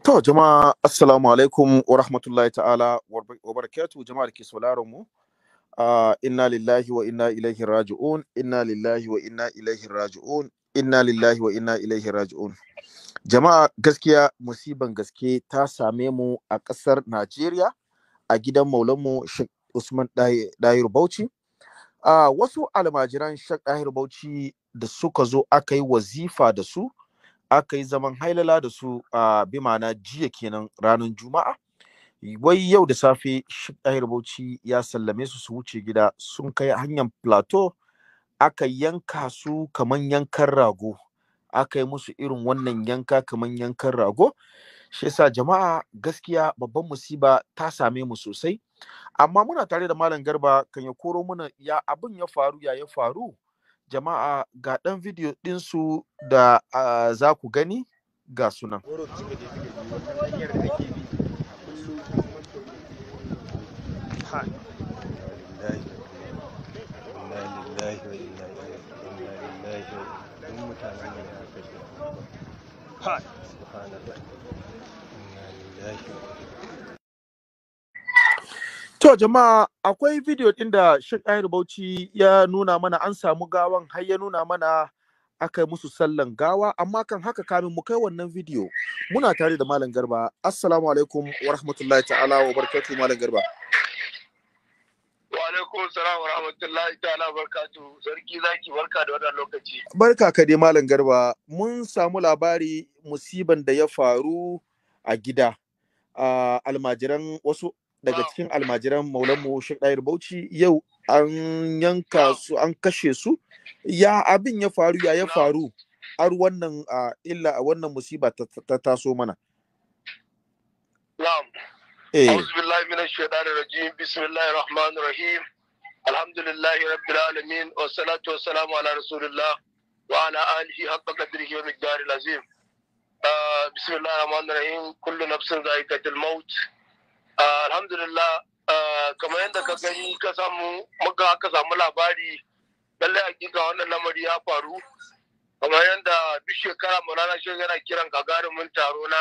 To jama'a assalamu alaikum wa rahmatullahi ta'ala wa barakatuh jama'a da ke sauraron mu. Uh, inna lillahi wa inna ilaihi raji'un inna lillahi wa inna ilaihi raji'un inna lillahi wa inna ilaihi raji'un jama'a gaskiya musiban gaske ta same mu a ƙasar Najeriya a gidan maulanmu Sheikh Usman Dahir Bauchi uh, wasu almajiran Sheikh Dahir Bauchi da suka zo aka yi wazifa da su aka yi zaman hailala da su a uh, bi ma'ana jiya kenan ranar juma'a wai yau da safe Dahir Bauchi ya sallame su su wuce gida sun kai hanyar plateau aka yanka su kaman yankan rago aka yi musu irin wannan yanka kaman yankan rago shi yasa jama'a gaskiya babban musiba ta same mu sosai amma muna tare da malam garba kan ya koro mana ya abin ya faru ya ya faru jama'a ga ɗan bidiyo ɗinsu da uh, za ku gani ga sunan To jama'a akwai bidiyo ɗin da Sheikh Ayar Bauchi ya nuna mana an samu gawan har ya nuna mana aka yi musu sallan gawa amma kan haka kamin mu kai wannan bidiyo muna tare da Malam Garba. Assalamu alaikum wa rahmatullahi ta'ala wa barakatuhu Malam Garba. Wa alaikum salam wa rahmatullahi ta'ala wa barakatuhu. Sarki zaki barka da wannan lokaci. Barka ka dai Malam Garba. Mun samu labari musiban da ya faru a gida. Uh, almajiran wasu daga cikin almajiran maulanmu Sheikh Dair Bauchi yau an yanka su an kashe su ya abin ya faru ya ya faru har wannan illa a wannan musiba ta taso mana Na'am. eh A'udhu billahi minash shaitanir rajim. Bismillahir rahmanir rahim. Alhamdulillahi rabbil alamin wa salatu wa salamu ala rasulillah wa ala alihi haqqa qadrihi wa miqdaril azim. Uh, bismillahir rahmanir rahim. Kullu nafsin za'iqatul maut. Uh, alhamdulillah uh, kamar yadda ka gani ka samu muka aka samu labari lalle hakika wannan lamari ya faru kamar yadda duk shekara Maulana Shehu yana kiran gagarumin taro na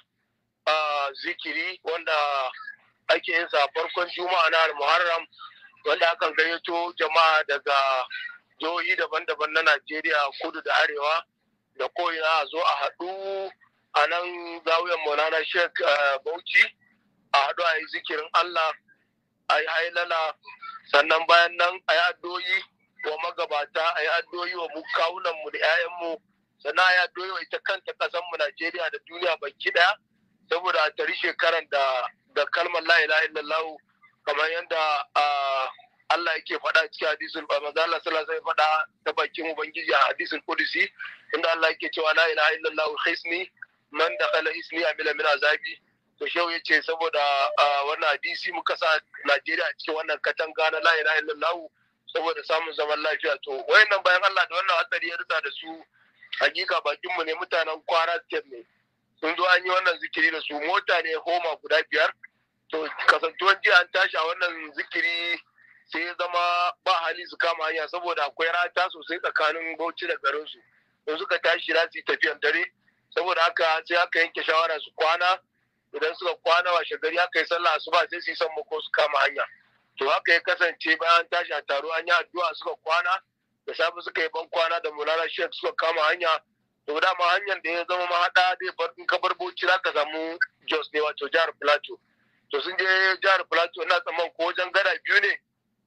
uh, zikiri wanda ake yin sa farkon juma'a na Muharram wanda akan gayyato jama'a daga jihohi daban-daban na Najeriya kudu da arewa da ko'ina a zo a haɗu a nan zawiyar Maulana Sheikh uh, Bauchi. a haɗu a yi zikirin Allah a yi hailala sannan bayan nan a yi addoyi wa magabata a yi addoyi wa kawunanmu da 'ya'yanmu sannan a yi addoyi wa ita kanta ƙasanmu Najeriya da duniya baki ɗaya saboda a tari shekaran da da kalmar la ilaha illallah kamar yadda Allah yake faɗa cikin hadisin ba maza Allah sallallahu alaihi faɗa ta bakin ubangiji a hadisin kudusi inda Allah yake cewa la ilaha illallah khisni man dakhala ismi amila min azabi to shehu ya ce saboda wannan hadisi muka sa Najeriya cikin wannan katanga na la ilaha illallah saboda samun zaman lafiya to wayannan bayan Allah da wannan hatsari ya rutsa da su hakika bakin mu ne mutanen Kwara State ne sun zo an yi wannan zikiri da su mota ne homa guda biyar to kasantuwan jiya an tashi a wannan zikiri sai ya zama ba hali su kama hanya saboda akwai rata sosai tsakanin Bauchi da garin su in suka tashi za su yi tafiyan dare saboda haka sai aka yanke shawara su kwana idan suka kwana washe gari aka yi sallah asuba sai su yi sammako su kama hanya to haka ya kasance bayan tashi a taro an yi addu'a suka kwana da safe suka yi ban kwana da mulana shek suka kama hanya to dama hanyar da ya zama mahaɗa zai bar in ka bar bauchi za ka samu jos ne wato jihar plateau to sun je jihar plateau ina tsamman ko wajen gada biyu ne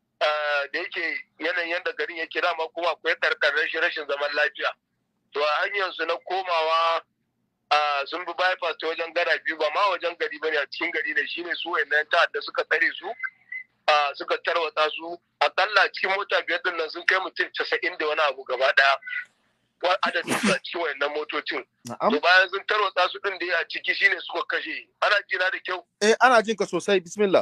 da yake yanayin yadda garin yake dama kuma akwai karkar rashin rashin zaman lafiya to a hanyar su na komawa sun bi bypass ta wajen gada biyu ba ma wajen gari bane a cikin gari ne shine su wayannan ta'adda suka tsare su suka tarwatsa su akalla cikin mota biyar din nan sun kai mutum casa'in da wani abu gaba daya adadin su a cikin wayannan motocin to bayan sun tarwatsa su din da ya ciki shine suka kashe ana jina da kyau eh ana jin ka sosai bismillah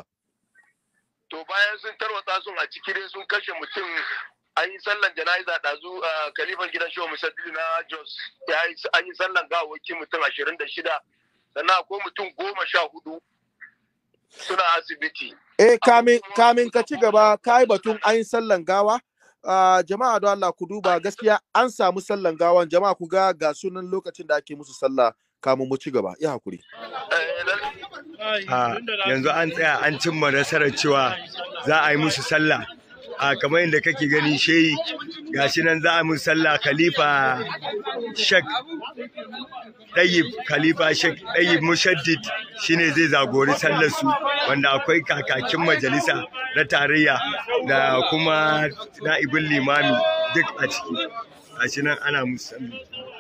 to bayan sun tarwatsa sun a ciki dai sun kashe mutum an yi sallan jana'iza ɗazu a kalifan gidan shehu musaddi na jos an yi sallan gawawaki mutum ashirin da shida sannan akwai mutum goma sha hudu suna asibiti eh kamin kamin ka ci gaba ka yi batun an yi sallan gawa uh, jama'a don Allah ku duba gaskiya an samu sallan gawan jama'a ku ga ga sunan lokacin da ake musu sallah kamun mu ci gaba ya hakuri a yanzu an tsaya an cimma nasarar cewa za a yi musu sallah a kamar yadda kake gani shehi gashi nan za a musu sallah khalifa shek ɗayyib khalifa shek ɗayyib mushaddid shine zai zagori sallar su wanda akwai kakakin majalisa na tarayya da kuma na'ibin limami duk a ciki gashi nan ana musu sallah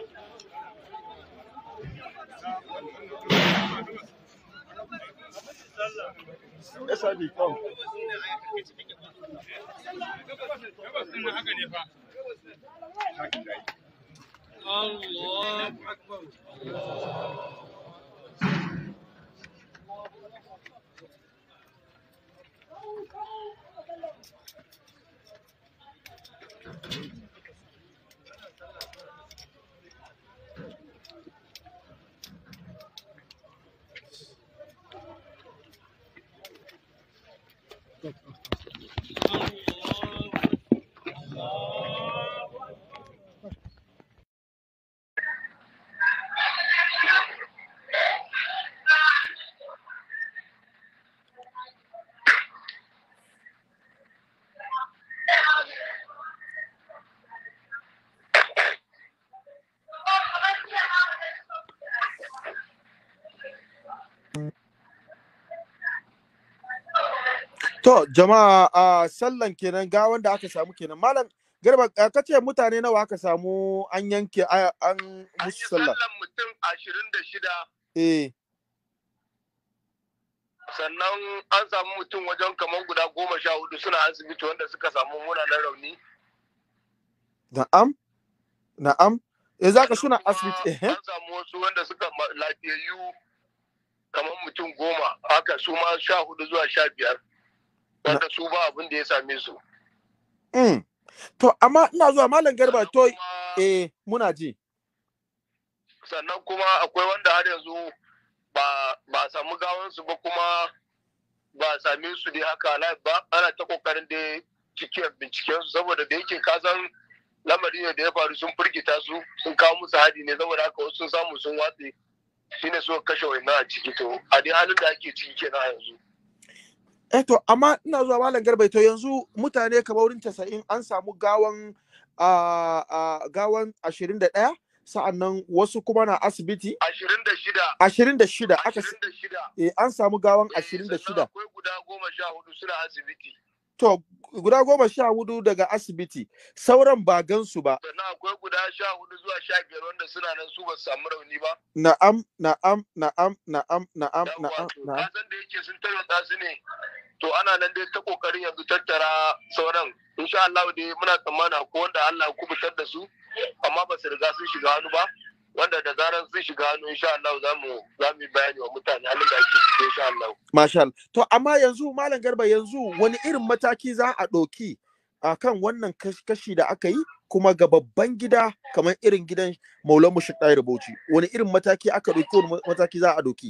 To jama'a a sallan kenan ga wanda aka samu kenan malam garba ka ce mutane nawa aka samu an yanke a- an an yi musu sallah sallan mutum ashirin da shida eh sannan an samu mutum wajen kamar guda goma sha hudu suna asibiti wanda suka samu munanan rauni na'am na'am eh zaka suna Kuma asibiti eh an samu wasu wanda suka ma- lafiyayyu kamar mutum goma haka su ma sha hudu zuwa sha biyar wanda su ba abin da ya same su mm. to amma ina zuwa malam garba Sannan to kuma- eh muna ji sannan kuma akwai wanda har yanzu ba ba a samu gawansu ba kuma ba a same su dai haka live ba ana ta kokarin da cikin binciken su saboda da yake kasan lamari ne da ya faru sun firgita su sun kawo musu hadi ne saboda haka wasu sun samu sun watse shine suka kashe wannan a ciki to a dai halin da ake ciki kenan a yanzu eh to amma ina zuwa malam garba to yanzu mutane kamar wurin 90 an samu gawan a a gawan 21 sa'annan wasu kuma na asibiti ashirin da shida 26 aka s- ashirin da shida eh, an samu gawan Eh, sannan 26 akwai guda goma sha hudu suna asibiti to guda goma sha hudu daga asibiti sauran ba gansu ba sannan akwai guda sha hudu zuwa sha biyar wanda suna nan su ba su samu rauni ba na'am na'am na'am na'am na'am Yawwa, na'am to na'am ka san da yake sun tarwatsa su ne to ana nan dai ta kokarin yanzu tattara sauran insha Allah dai muna tsammana ko wanda Allah ya kubutar da su amma ba su riga sun shiga hannu ba wanda da zaran sun shiga hannu insha Allah za mu za mu yi bayani wa mutane halin da ake ciki insha Allah Masha Allah. To amma yanzu Malam Garba yanzu wani irin mataki za a ɗauki a kan wannan kash- kashi da aka yi kuma ga babban gida kamar irin gidan Maulan Mushik Ɗayar Bauchi. Wani irin mataki aka ɗauki wani mataki za a ɗauki?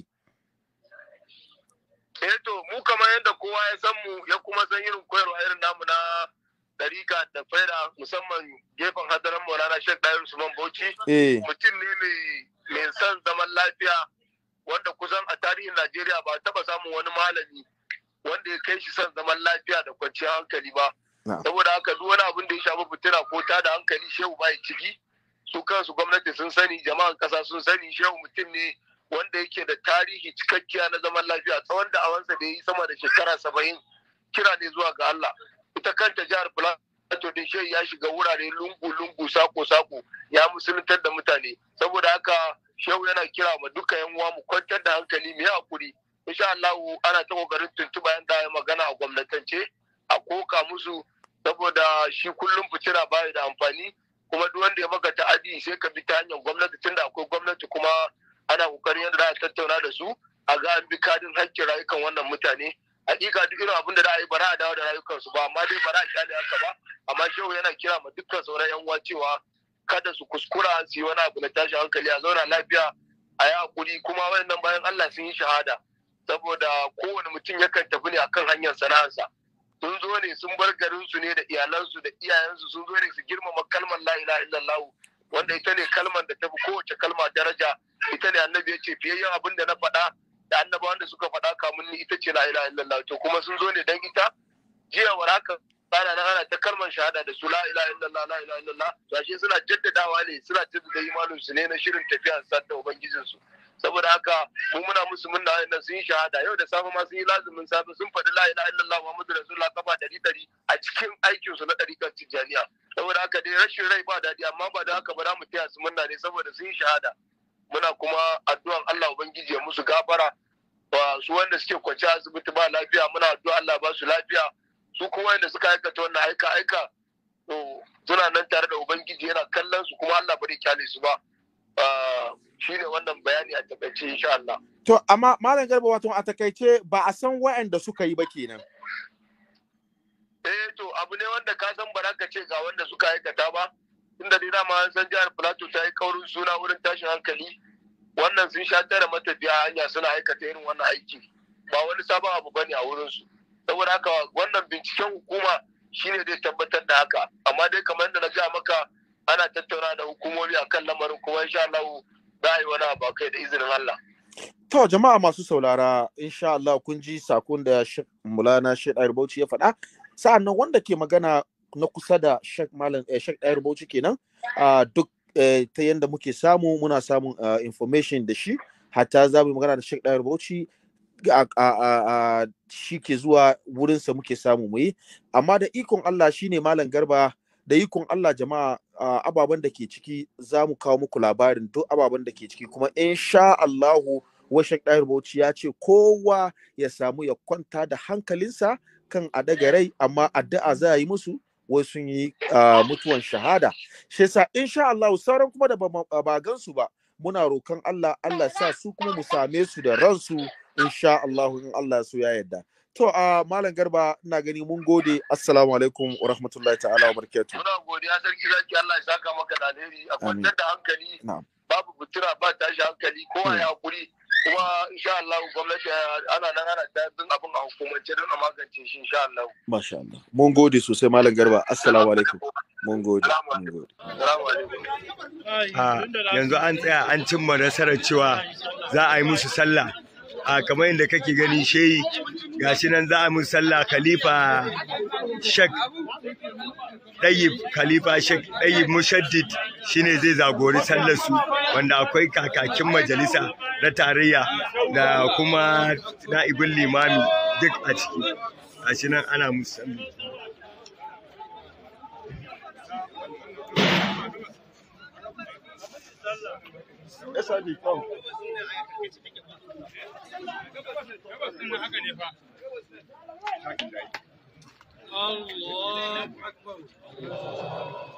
eh to mu kamar yadda kowa ya san mu ya kuma san irin koyarwa irin namu na ɗarika da faida musamman gefen hadarin Maulana Sheikh Dayar Usman Bauchi Eh, mutum ne mai mai son zaman lafiya wanda kusan a tarihin Najeriya ba taba samun wani malami wanda ya kai shi son zaman lafiya da kwanciyar hankali ba. Na'am. Saboda haka duk wani abin da ya shafi fitina ko ta da hankali shehu bai ciki su kansu gwamnati sun sani jama'an kasa sun sani shehu mutum ne wanda yake da tarihi cikakkiya na zaman lafiya tsawon da awansa da ya yi sama da shekara saba'in kira ne zuwa ga Allah. Ita kanta jihar Plateau din shehu ya shiga wurare lungu-lungu sako-sako ya musuluntar da mutane saboda haka shehu yana kira ma duka yan uwa mu kwantar da hankali mu yi hakuri insha Allah ana ta kokarin tuntuba yan da magana a gwamnatance a koka musu saboda shi kullum fitina baya da amfani kuma duk wanda ya maka ta'adi sai ka bi ta hanyar gwamnati tunda akwai gwamnati kuma ana kokarin yadda za a tattauna da su a ga an bi kadin hakkin rayukan wannan mutane hakika duk irin abin da za a yi ba za a dawo da rayukansu ba amma dai ba za a kyale haka ba amma shehu yana kira ma dukkan sauran yan uwa cewa kada su kuskura su yi wani abu na tashin hankali a zauna lafiya a yi hakuri kuma wayannan bayan Allah sun yi shahada saboda kowane mutum yakan tafi ne akan hanyar sana'arsa sun zo ne sun bar garin su ne da iyalansu da iyayensu sun zo ne su girmama kalmar la ilaha illallah wanda ita ne kalmar da ta fi kowace kalma daraja ita ne annabi ya ce fiyayyen abin da na faɗa da annabawan da suka faɗa kamun ni ita ce la ilaha illallah to kuma sun zo ne dan ita jiya war haka ana nan ana ta kalmar shahada da su la ilaha illallah la ilaha illallah to ashe suna jaddadawa ne suna jaddada imanin su ne na shirin tafiya sa da ubangijin su saboda haka mu muna musu munna nan sun yi shahada yau da safe ma sun yi lazumin safe sun faɗi la ilaha illallah muhammadu rasulullah kafa dari dari a cikin aikin su na ɗariƙar tijjaniya saboda haka dai rashin rai ba daɗi amma ba da haka ba za mu taya su munna ne saboda sun yi shahada muna kuma addu'an Allah ubangiji ya musu gafara wa su wanda suke kwance asibiti ba lafiya muna addu'a Allah ba su lafiya su kuma wanda suka aikata wannan aika aika to suna nan tare da ubangiji yana kallon su kuma Allah bari kyale su ba shine wannan bayani a takaice insha Allah To, amma Malam Garba wato a takaice ba a san waɗanda suka yi ba kenan. eh to abu ne wanda ka san ba za ka ce ga wanda suka aikata ba inda dai dama an san jihar Plateau ta yi kaurin suna wurin tashin hankali wannan sun sha tara matafiya hanya suna aikata irin wannan aiki ba wani sabon abu bane a wurin su saboda haka wannan binciken hukuma shine zai tabbatar da haka amma dai kamar da na ga maka ana tattauna da hukumomi akan lamarin kuma insha Allah za a yi wani abu kai da izinin Allah To, jama'a masu saurara, insha Allah kun ji sakon da Sheikh Mulana Sheikh Ayar Bauchi ya faɗa. Sa'an nan wanda ke magana na kusa da Sheikh Malam eh, Sheikh Ayar Bauchi kenan, ah, duk eh, ta yanda muke samu muna samun ah, information da shi, hatta za mu yi magana da Sheikh Ayar Bauchi a- a- a- a- shi ke zuwa wurinsa muke samu mu yi. Amma da ikon Allah shine Malam Garba da ikon Allah jama'a ah, ababen da ke ciki za mu kawo muku labarin duk ababen da ke ciki kuma insha Allahu Washek Ɗahir Bauchi ya ce kowa ya samu ya kwanta da hankalinsa kan a daga rai amma addu'a za a yi musu wai sun yi ah, mutuwan shahada. Shi yasa insha Allah sauran kuma da ba ma- ba gansu ba muna rokan Allah Allah sa su kuma mu same su da ransu insha Allah in Allah so ya yarda. To a Malam Garba ina gani mun gode assalamu alaikum wa rahmatullahi ta'ala wa barakatuh. muna godiya sarki zaki Allah ya saka maka da alheri a Amin. kwantar da hankali Na'am. babu fitura ba tashi hankali kowa Hmm. ya hakuri kuma insha Allah gwamnati ana nan ana ta bin abin a hukumance don a magance shi insha Allah Masha Allah. Mun gode sosai Malam Garba. Assalamu alaikum. Mun gode. Mun gode. Assalamu alaikum a yanzu an tsaya an cimma nasarar cewa za a yi musu sallah a kamar yadda kake gani shehi gashi nan za a musu sallah khalifa shek ɗayyib khalifa shek ɗayyib mushaddid shine zai zagori sallar su wanda akwai kakakin majalisa na tarayya da kuma na'ibin limami duk a ciki gashi nan ana musu sallah Allah akbar.